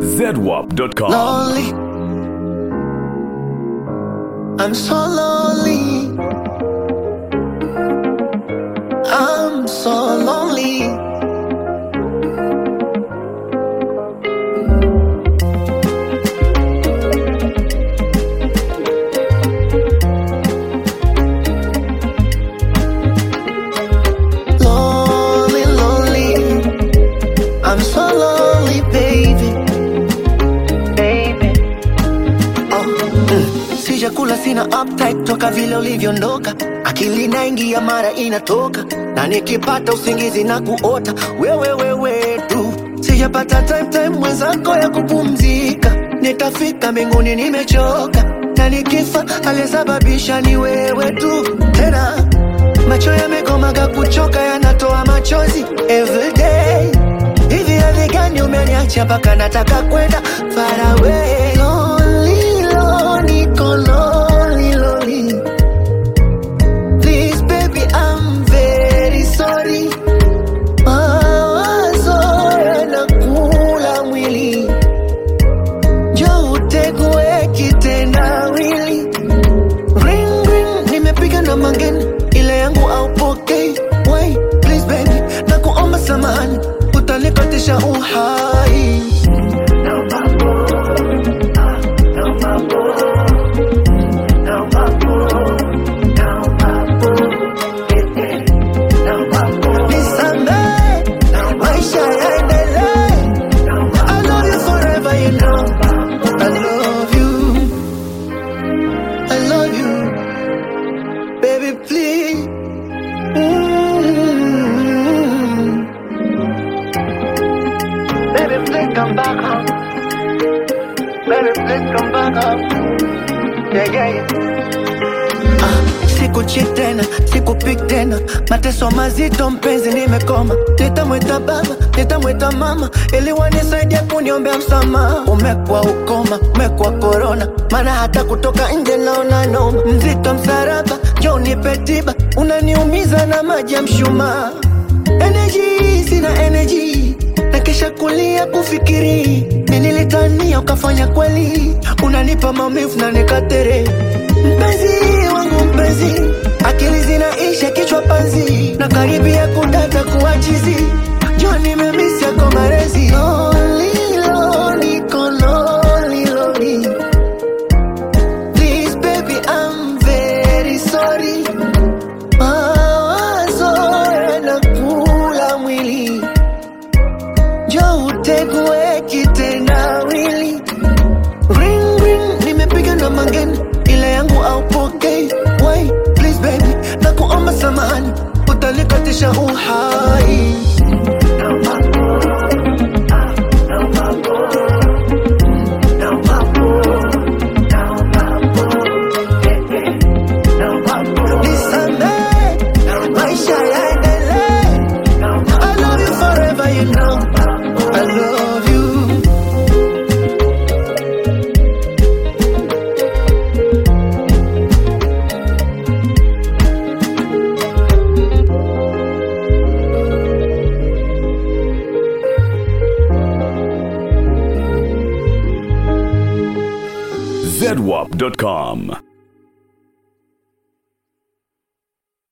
ZWAP.com. lonely. I'm so lonely. I'm so lonely. Lonely, lonely. I'm so lonely, baby. Baby. Oh, mm. Sijakula sina appetite toka vile ulivyoondoka, akili naingia mara inatoka, na nikipata usingizi na kuota wewe wewe tu. Sijapata time time mwenzako ya kupumzika, nitafika mbinguni nimechoka, na nikifa aliyesababisha ni wewe tu. Tena macho yamekomaga kuchoka, yanatoa machozi everyday Hivi hali gani umeniacha mpaka nataka kwenda far away Lonely, lonely, niko lonely, lonely Please baby I'm very sorry Mawazo yanakula mwili Njoo utegue kitendawili Ring ring nimepiga na mangeni ile yangu aupokei Wait please baby nakuomba samahani utanikatisha uhai Nisamehe, maisha yaendelee. I love you forever, you know. I love you. I love you. Baby, please. Mm. Baby, please come back home. Baby, please come back home. Yeah, yeah, yeah. Ah, sikuchit tena, sikupik tena, mateso mazito mpenzi, nimekoma. Nitamwita baba, nitamwita mama, ili wanisaidia kuniombea msamaha. Umekuwa ukoma, umekuwa korona, maana hata kutoka nje naona noma. Mzito msaraba, njoo nipe tiba, unaniumiza na maji ya mshumaa. Energy, sina energy na kisha kulia kufikiri ni nilitania ukafanya kweli unanipa maumivu na nikatere mpenzi wangu mpenzi akili zinaisha kichwa panzi na karibia kudata kuachizi jo nimemisi yako marezi Lonely, lonely, niko lonely, lonely. Please baby I'm very sorry mawazo yanakula mwili Njoo utegue kitendawili Ring ring nimepiga na mangeni ile yangu aupokei Wait please baby nakuomba samahani utanikatisha uhai Nisamehe, maisha yaendelee I love you forever, you know. I love you. ZWAP.com.